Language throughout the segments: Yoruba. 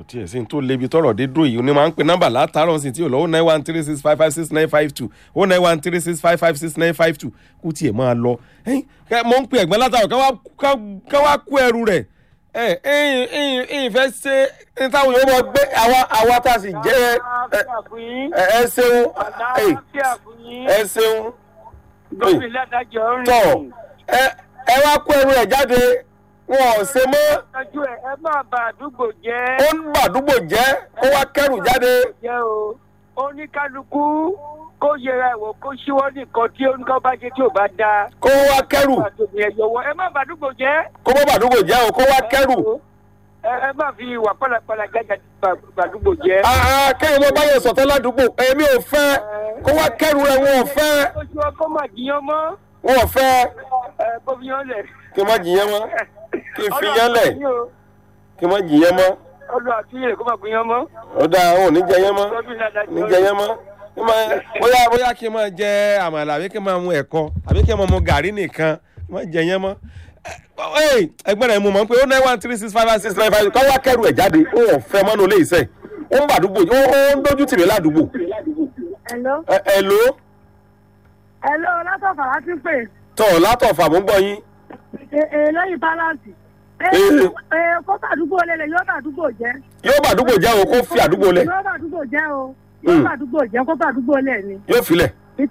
tiẹ̀ sí ní tó lebi tọrọ dé dúró yìí ni máa ń pe nọ́mbà látàárọ̀ sí tí ò lọ ó nine one three six five five six nine five two ó nine one three six five five six nine five two kú tiẹ̀ máa lọ mo ń pe ẹ̀gbọ́n látàárọ̀ ká wá kú ẹrù rẹ̀ ẹ ẹ ìfẹ́ ṣe ní táwọn yóò mọ gbé àwa àwa tá a sì jẹ́ ẹ ṣeun ẹ ṣeun tọ ẹ wá kó ẹrù ẹ jáde wọn ò ṣe mọ́ ẹ má bà àdúgbò jẹ́. ó ń bàdúgbò jẹ́ kó wá kẹrù jáde. jẹ́ o oníkálukú kó yẹra ẹ̀wọ̀ kó ṣíwọ́ nìkan tí oníkan bá jẹ́ tí ò bá dáa. kó wá kẹrù ẹ má bà àdúgbò jẹ́. kó má bàdúgbò jẹ́ o kó wá kẹrù. ẹ má fi ìwà pálapàla jájà bàdúgbò jẹ́. kéèyàn mo bá yẹ sọ̀tẹ́ ládùúgbò èmi ò fẹ́ kó wá kẹrù rẹ̀ wọn ò fẹ́. ó ṣe ọkọ máa jiyàn mọ́. wọn ò fẹ́. ẹ kó fi yàn lẹ̀. kí n má jiyàn mọ́ kí n fi yán lẹ̀ kí n má jiyàn mọ́. ọlọ́ àti ilẹ̀ kó máa gbìyàn mọ́. ó dáa ò ní jẹ yẹn mọ́ ní jẹ yẹn mọ́ bóyá bóyá kí n máa jẹ àmàlà àbí kí n máa mu ẹ̀kọ àbí kí n máa mu gàrí nìkan kí n máa jẹ yẹn mọ́ ẹgbẹ́ rẹ̀ mo mọ̀ pé ó nine one three six five five six nine five kọ́ wá kẹ́rù ẹ̀ jáde ó wọ̀n fẹ́ mọ́nú ilé iṣẹ́ ó ń bàdúgbò ó ń dójú tì mí ládùúgbò. Hello. Hello. Hello látọ̀fà láti pè. tọ̀ látọ̀fà mo ń gbọ́ yín. lẹ́yìn balance. kó bàdúgbò lélẹ̀ yóò bàdúgbò jẹ́. yóò bàdúgbò jẹ́ o kó fi àdúgbò lẹ̀. yóò bàdúgbò jẹ́ o yóò bàdúgbò jẹ́ kó bàdúgbò lẹ̀ ni. yóò filẹ̀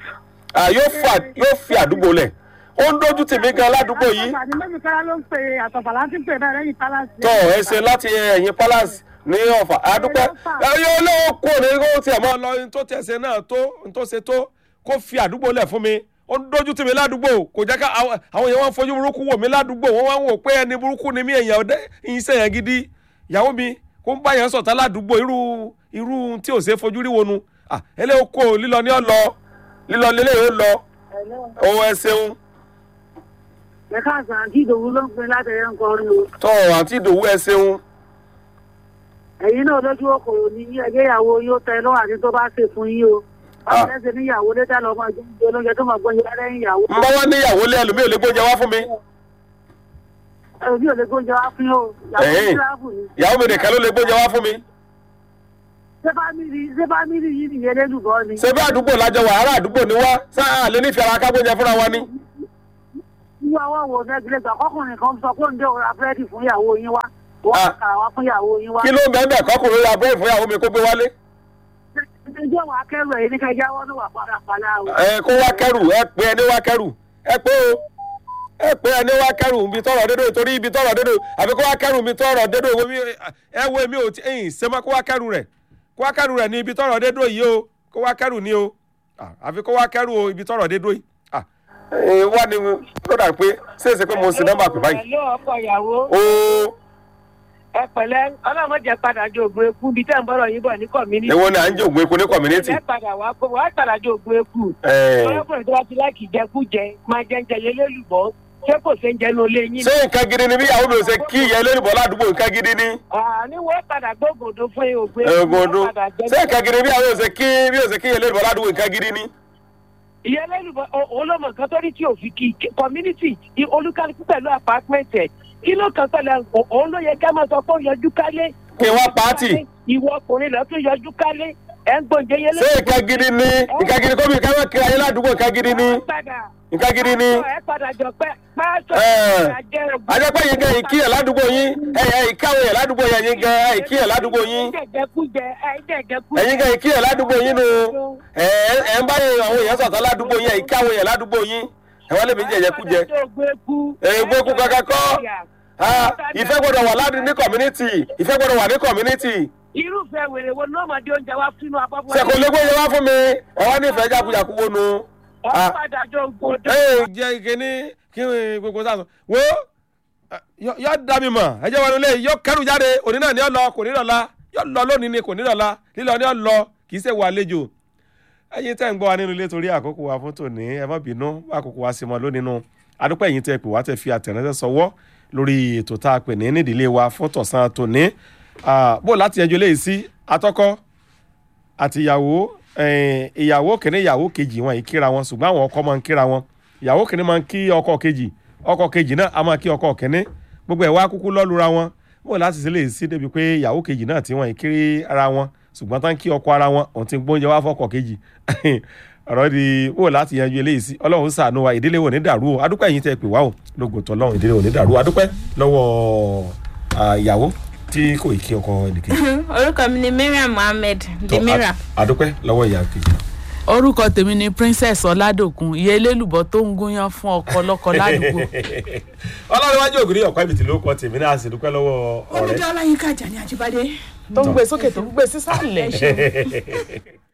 yóò fi àdúgbò lẹ̀ ó ń dójú tèmi gan ládùúgbò yìí. àtàní méjì kára ló ń pe àtọ̀fà láti pè bẹ́ẹ̀ lẹ́yìn balance. tọ́ ẹ ṣe láti ẹ̀yìn palace ní ọ̀fà àdúpẹ́ yóò lọ́wọ́ kó ní kó tiẹ̀ mọ́ lọ ní tó tẹ̀sẹ̀ náà tó ní tó ṣe tó kó fi àdúgbò lẹ̀ fún mi ó ń dójú tèmi ládùúgbò kò jẹ́ ká àwọn èèyàn wọn fojú burúkú wò mí ládùúgbò wọ́n wá ń wò pé ẹni burúkú ni mí èèyàn ọdẹ iṣẹ́ yẹn gidi ìyàwó mi kó ń bá yẹn sọ̀tá ládùúgbò irú irú tí ò ṣe fojú rí wonu ẹlẹ́wọ̀n kó lílọ ní ọ̀lọ́ lílọ lélẹ̀ yóò lọ òun ẹ ṣeun. ẹ̀ka àgbà àti ìdòwú ló ń pin láti ẹ̀yẹ ń kọrin o. tọ́ àǹtí ìdòwú ẹ ṣeun. ẹ̀yin náà lójú okòrò ní ẹgbẹ́ ìyàwó yóò tẹ lọ́wọ́ àti tó bá ṣe fún yín o báwo lẹ́sẹ̀ níyàwó létà lọ́ máa jẹun jẹ lóúnjẹ tó máa gbọ́njẹ lẹ́yìn ìyàwó. n bá wá níyàwó lé ẹlòmíì ò lè gbóúnjẹ wá fún mi. ẹlòmíì ò lè gbóúnjẹ wá fún yín o ìyàwó ní tíráàbù ni. ìyàwó mi nìkan ló lè gbóúnjẹ wá fún mi. ṣé fámìlì ṣé fámìlì yìí nìyẹn lélùbọ́ ni. ṣé bí àdúgbò lájọ wà ará àdúgbò ni wá sáà lè nífẹ̀ẹ́ ara ká gbóúnjẹ fúnra wa ni. ní ọwọ́ wo nẹ́gílẹ̀ gbà kọkùnrin kan sọ pé ǹjẹ́ òun ra búrẹ́dì fún ìyàwó yín wá wọ́n kà wá fún ìyàwó yín wá. kí ló ń bẹ́ẹ̀ bẹ́ẹ̀ kọkùnrin ra búrẹ́dì fún ìyàwó mi kó gbé wálé ẹjọ́ wa kẹ́rù ẹ̀yìn ní ká jáwọ́ ní wà padà padà o. ẹ kó wá kẹrù ẹ pé ẹni wá kẹrù ẹ pé o ẹ pé ẹni wá kẹrù ibi tọrọ dédò torí ibi tọrọ dédò àbí kó wá kẹrù ibi tọrọ dédò ẹ wo èmi ò tí ẹyìn sẹmọ kó wá kẹrù rẹ kó wá kẹrù rẹ ní ibi tọrọ dédò yìí o kó wá kẹrù ní o àfi kó wá kẹrù o ibi tọrọ dédò yìí. wá ní ó dà pé ṣéèṣe pé mo sì nọ́mbà pè báyìí. ẹ̀lọ́ ọkọ̀ ìyàwó. ooo ẹ pẹ̀lẹ́ ọlọ́mọdé padà jẹ ògùn eku bíi tẹ́ ń bọ̀rọ̀ yín bọ̀ ní kọ̀mínítì. èwo ni à ń jẹ ògùn eku ní kọ̀mínítì. ẹ padà wá kó wá padà jẹ ògùn eku. ọlọ́kùnrin tó bá ti láìkì jẹkújẹ máa jẹ ń jẹ yẹlẹ́lùbọ́ ṣé kò ṣe ń jẹ ní olé yín. ṣé nǹkan gidi ni bí ìyàwó mi ò ṣe kí ìyá ẹlẹ́rìbọ̀ ládùúgbò nǹkan gidi ni. àní wọ́n padà gbógòdó fún ògùn eku. ògòdó ṣé nǹkan gidi bí ìyàwó mi ò ṣe kí bí ò ṣe kí ìyá ẹlẹ́rìbọ̀ ládùúgbò nǹkan gidi ni. ìyá ẹlẹ́rìbọ̀ olómọ kan tó rí tí ò fi kí community olúkálukú pẹ̀lú apartment ẹ̀ kí ló kàn pẹ̀lú òun ló yẹ ká máa sọ pé ó yọjú kálé. kí wọ́n pàátì. ìwọ ọkùnrin lọ tún yọjú kálé ẹ̀ ń gbòǹjẹ yẹlẹ. ṣé nǹkan gidi ni nǹkan gidi kó mi ká máa kiri ayé ládùúgbò nǹkan gidi ni nǹkan gidi ni. ẹ padà jọ pé pásọ ajẹ́pẹ́ yín gan ìkí ẹ̀ ládùúgbò yín ẹ̀yẹ ìkáwé ẹ̀ ládùúgbò yẹn yín gan ìkí ẹ̀ ládùúgbò yín ẹ̀yin gan ìkí ẹ̀ ládùúgbò yín nu ẹ̀ ń bá àwọn èèyàn sọ̀tọ̀ ládùúgbò yín ìkáwé ẹ̀ ládùúgbò yín ẹ̀ wọ́n lè mi jẹ̀jẹ̀ kú jẹ. èègbó kú kankan kọ́ ìfẹ́ gbọ́dọ̀ wà ládùú ní community ìfẹ́ gbọ́dọ̀ wà ní community. irúfẹ́ wèrè wo ní ọmọdé oúnjẹ wá fún abọ́ fún sẹ́kọ̀ọ́ lé gbóyè wá fún mi ọ̀wá nífẹ̀ẹ́ jákujàku wo nu. ọ̀padà jọ gbòdò. ẹ jẹ́ ìkíní kí gbogbo sáà sọ wo yọ dá mi mọ̀ ẹ jẹ́ wọn lé yọ kẹrù jáde òní náà ni ọ lọ kò ní lọ́la yọ lọ lónìí ni kò ní lọ́la lílọ ni ọ lọ kì í ṣe wà àlejò ẹ̀yin tẹ́ ń gbọ́ wa nínú ilé torí àkókò wa fún tòní ẹ má bínú àkókò wa sì mọ́ lónìí nu adúpẹ́ ẹ̀yin tẹ́ pè wá tẹ́ fi àtẹ̀ránṣẹ́ sọwọ́ lórí ètò tá a pè ní nídìílé wa fún tọ̀sán tòní bó láti ẹjọ́ léyìí sí atọ́kọ́ àti ìyàwó ìyàwó kìíní ìyàwó kejì wọn yìí kíra wọn ṣùgbọ́n àwọn ọkọ máa ń kíra wọn ìyàwó kìíní máa ń kí ọkọ kejì ọkọ kejì náà a máa kí ọkọ kìíní gbogbo ẹ̀ wá kúkú lọ́lura wọn bó láti ṣe lè sí débi pé ìyàwó kejì náà tí wọ́n kiri ara wọn ṣùgbọ́n tán kí ọkọ ara wọn òun ti gbóúnjẹ wá fọ́kọ kejì ọ̀rọ̀ di bó láti yanjú eléyìí sí ọlọ́run ṣàánú wa ìdílé wo ní dàrú o adúpẹ́ yìí tẹ́ pè wá o lógo tọ́lọ́run ìdílé wo ní dàrú adúpẹ́ lọ́wọ́ ah, ìyàwó tí kò ì kí ọkọ ẹnìkejì orúkọ mi ni mariam mohammed Tó, demira a- adúpẹ́ lọ́wọ́ ìyá kejì náà. orúkọ tèmi ni princess ọládòkun ìyá elélùbọ tó ń gúnyán fún ọkọ lọkọ ládùúgbò ọlọ́runwájú ògiri ọ̀pá ìbìtì ló kọ́ tèmi náà sì dúpẹ́ lọ́wọ́ ọ̀rẹ́ olùdó ọláyínká àjàní àjíbádé tó ń gbé sókè tó ń gbé sísàlẹ̀.